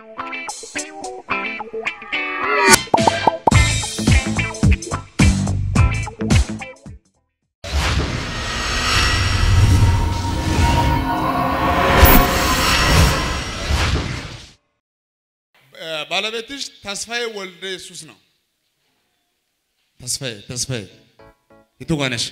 ባለቤትሽ ተስፋዬ ወልደ ኢየሱስ ነው። ተስፋዬ ተስፋዬ የቱ ጋር ነሽ?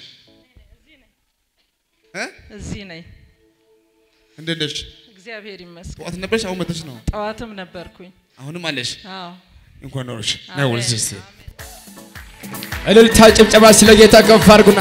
እ? እዚህ ነኝ። እንዴት ነሽ? እግዚአብሔር ይመስገን። ጠዋት ነበርሽ? አሁን መተሽ ነው? ጠዋትም ነበርኩኝ። አሁንም አለሽ? አዎ እንኳን ኖርሽ። አሜን። ናይ ወልስ እስቲ እልልታ ጭብጨባ ስለ ጌታ ከፍ አድርጉና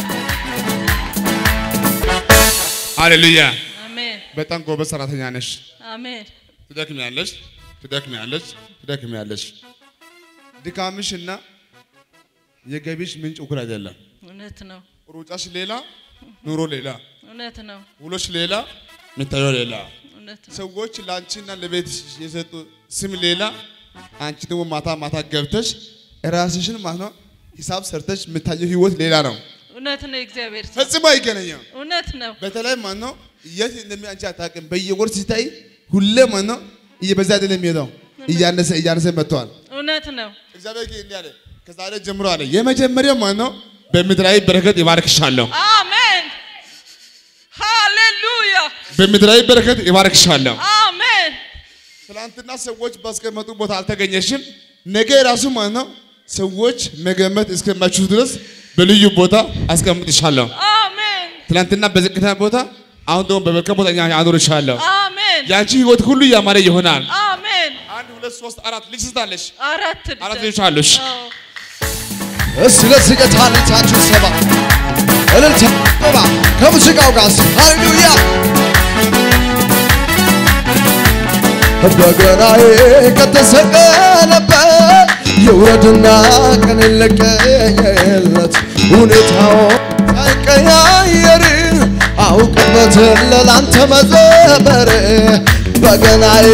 ሃሌሉያ። አሜን በጣም ጎበዝ ሰራተኛ ነሽ። አሜን ትደክሚያለሽ፣ ትደክሚያለሽ፣ ትደክሚያለሽ። ድካምሽ እና የገቢሽ ምንጭ እኩል አይደለም። እውነት ነው ሩጫሽ ሌላ፣ ኑሮ ሌላ፣ እውነት ነው ውሎሽ ሌላ፣ የሚታየው ሌላ። እውነት ነው ሰዎች ለአንቺና ለቤት የሰጡ ስም ሌላ፣ አንቺ ደግሞ ማታ ማታ ገብተሽ ራስሽን ማለት ነው ሂሳብ ሰርተሽ የምታየው ህይወት ሌላ ነው። እውነት ነው እግዚአብሔር ስም ፈጽሞ አይገናኝም። እውነት ነው በተለይ ማለት ነው የት እንደሚያንቺ አታውቅም። በየወር ሲታይ ሁሌ ማለት ነው እየበዛ አይደለም የሚሄደው እያነሰ እያነሰ መጥቷል። እውነት ነው እግዚአብሔር ግን እንዲህ አለ፣ ከዛሬ ጀምሮ አለ የመጀመሪያው ማለት ነው በምድራዊ በረከት ይባርክሻለሁ፣ አሜን ሃሌሉያ በምድራዊ በረከት ይባርክሻለሁ። አሜን ትናንትና ሰዎች ባስቀመጡ ቦታ አልተገኘሽም። ነገ ራሱ ማለት ነው ሰዎች መገመት እስከማይችሉ ድረስ በልዩ ቦታ አስቀምጥሻለሁ። አሜን ትናንትና በዝቅተኛ ቦታ፣ አሁን ደግሞ በመልካም ቦታ አኖርሻለሁ። አሜን የአንቺ ህይወት ሁሉ ያማረ ይሆናል። አሜን አንድ ሁለት ሶስት አራት ልጅ ስታለሽ አራት አራት ልጆች ልጆች አሉሽ። አዎ እስቲ ለዚህ ጌታ እልልታችሁ ሰባ እልልታ ሰባ ከሙዚቃው ጋር እስቲ ሃሌሉያ በገናዬ ከተሰቀለበት የውረድና ቀን ለቀየለት ሁኔታው ሳይቀያየር አውቅበትን ለላንተ መዘመር በገናዬ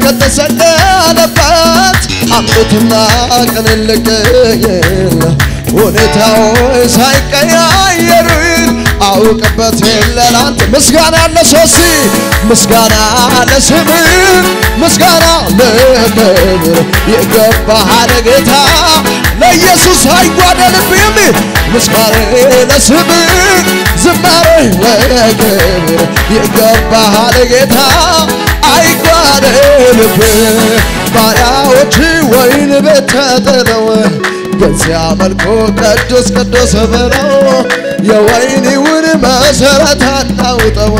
ከተሰቀለበት አምሮትና ቀን ለቀየለ ሁኔታው ሳይቀያየር አውቅበት ለላንተ ምስጋና ለሶሲ ምስጋና ለስም ምስጋና ለክብር የገባህ ጌታ ለኢየሱስ አይጓደልብህም ምስጋና ለስም ዝማሬ ለክብር የገባህ ጌታ አይጓደልብህ ባሪያዎች ወይን ቤት ተጥለው በዚያ መልኩ ቅዱስ ቅዱስ ብለው የወይኒውን መሰረት አናውጠው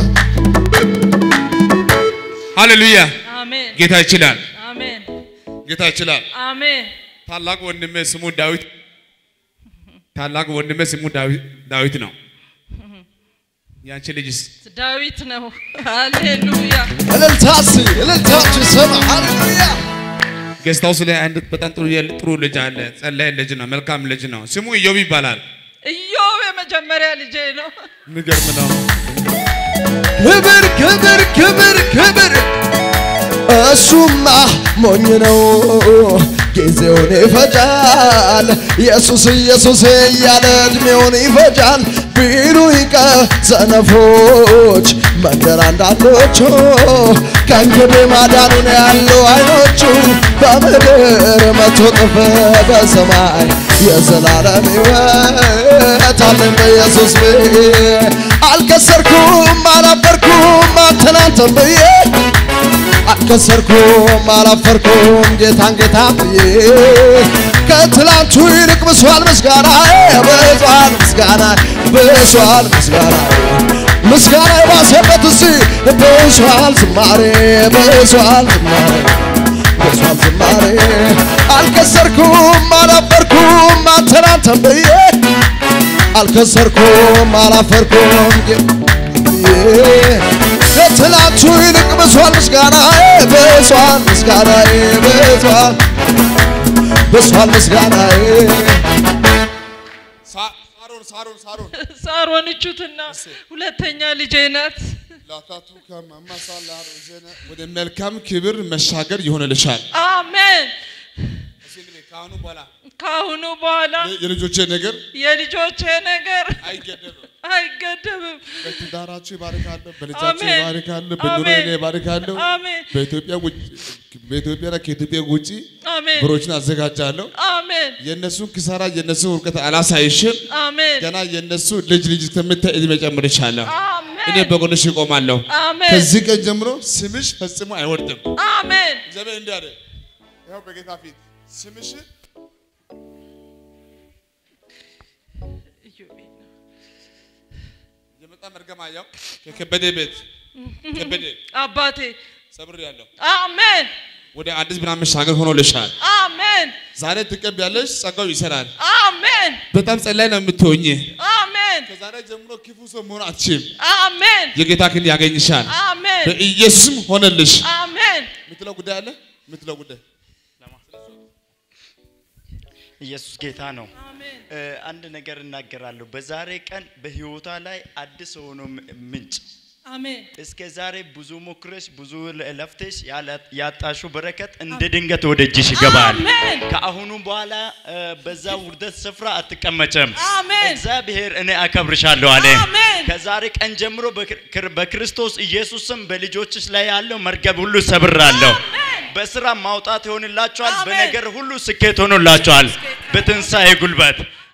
ሃሌሉያ! አሜን ጌታ ይችላል፣ አሜን ጌታ ይችላል። አሜን ታላቅ ወንድሜ ስሙ ዳዊት ታላቅ ወንድሜ ስሙ ዳዊት ዳዊት ነው። ያንቺ ልጅስ ዳዊት ነው ሃሌሉያ እልልታሲ እልልታችሁ ስማ ሃሌሉያ ገስታውስ ላይ አንድ በጣም ጥሩ የል- ጥሩ ልጅ አለ። ጸላይ ልጅ ነው፣ መልካም ልጅ ነው። ስሙ ኢዮብ ይባላል። ኢዮብ የመጀመሪያ ልጄ ነው የሚገርም ነው። ክብር ክብር ክብር ክብር እሱማ ሞኝ ነው ጊዜውን ይፈጃል ኢየሱስ ኢየሱስ እያለ እድሜውን ይፈጃል ቢሉኝ ከሰነፎች መንደር አንዳንዶቹ ከእንግዲህ ማዳኑን ያሉ አይኖቹ በምድር መቶ ጥፍ በሰማይ የዘላለም ሕይወት አለን በኢየሱስ ብዬ አልከሰርኩም አላፈርኩም አንተናንተን ብዬ አልከሰርኩም አላፈርኩም ጌታን ጌታን ብዬ ከትላንቱ ይልቅ ብሷል ምስጋና ብሷል ምስጋና ብሷል ምስጋና ምስጋና የባሰበት እሲ ብሷል ዝማሬ ብሷል ዝማሬ ብሷል ዝማሬ አልከሰርኩም አላፈርኩም አንተን አንተን ብዬ አልከሰርኩም አላፈርኩም ብዬ ከትላንቱ ይልቅ ብሷል ምስጋና ብሷል ምስጋና ብሷል ብሷል ምስጋና ሳ- ሳሮን ሳሮን ሳሮን ሳሮን እቹትና ሁለተኛ ልጄ ናት ላታቱ ከማማሳላ ሮዘነ ወደ መልካም ክብር መሻገር ይሆንልሻል። አሜን እስኪ እንግዲህ ከአሁኑ በኋላ ከአሁኑ በኋላ የልጆቼ ነገር የልጆቼ ነገር አይገደብም። አይገደብም። በትዳራችሁ ይባርካለሁ፣ በልጃችሁ አሜን። ይባርካለሁ፣ በኑሮዬ አሜን። ይባርካለሁ። አሜን በኢትዮጵያ ውጭ በኢትዮጵያና ከኢትዮጵያ ውጪ አሜን ብሮችን አዘጋጃለሁ። አሜን የእነሱን ኪሳራ የእነሱን ውድቀት አላሳይሽም። አሜን ገና የእነሱ ልጅ ልጅ እስከምታይ እድሜ ጨምርሻለሁ። እኔ አሜን በጎንሽ እቆማለሁ። አሜን ከዚህ ቀን ጀምሮ ስምሽ ፈጽሞ አይወርድም። አሜን እግዚአብሔር እንዲህ አለ፣ ያው በጌታ ፊት ስምሽ የመጣ መርገም አየው ከከበደ ቤት ከበደ አባቴ ሰብር ያለው አሜን ወደ አዲስ ምናምን መሻገር ሆኖልሻል። አሜን ዛሬ ትቀቢያለሽ፣ ጸጋው ይሰራል። አሜን በጣም ጸላይ ነው የምትሆኝ። አሜን ከዛሬ ጀምሮ ክፉ ሰው መሆን አትችም። አሜን የጌታ ክንድ ያገኝሻል። አሜን በኢየሱስም ሆነልሽ። አሜን የምትለው ጉዳይ አለ? የምትለው ጉዳይ ኢየሱስ ጌታ ነው። አሜን እ፣ አንድ ነገር እናገራለሁ። በዛሬ ቀን በህይወቷ ላይ አዲስ ሆኖ ም- ምንጭ አሜን እስከ ዛሬ ብዙ ሞክረሽ ብዙ ለ- ለፍተሽ ያላ- ያጣሽው በረከት እንደ ድንገት ወደ እጅሽ ይገባል። አሜን ከአሁኑ በኋላ እ፣ በዛ ውርደት ስፍራ አትቀመጭም። አሜን እግዚአብሔር እኔ አከብርሻለሁ አለ። አሜን ከዛሬ ቀን ጀምሮ በክር- በክርስቶስ ኢየሱስም በልጆችሽ ላይ ያለው መርገብ ሁሉ ሰብራለሁ። አሜን በስራ ማውጣት ይሆንላችኋል። አሜን። በነገር ሁሉ ስኬት ሆኖላችኋል። በትንሣኤ ጉልበት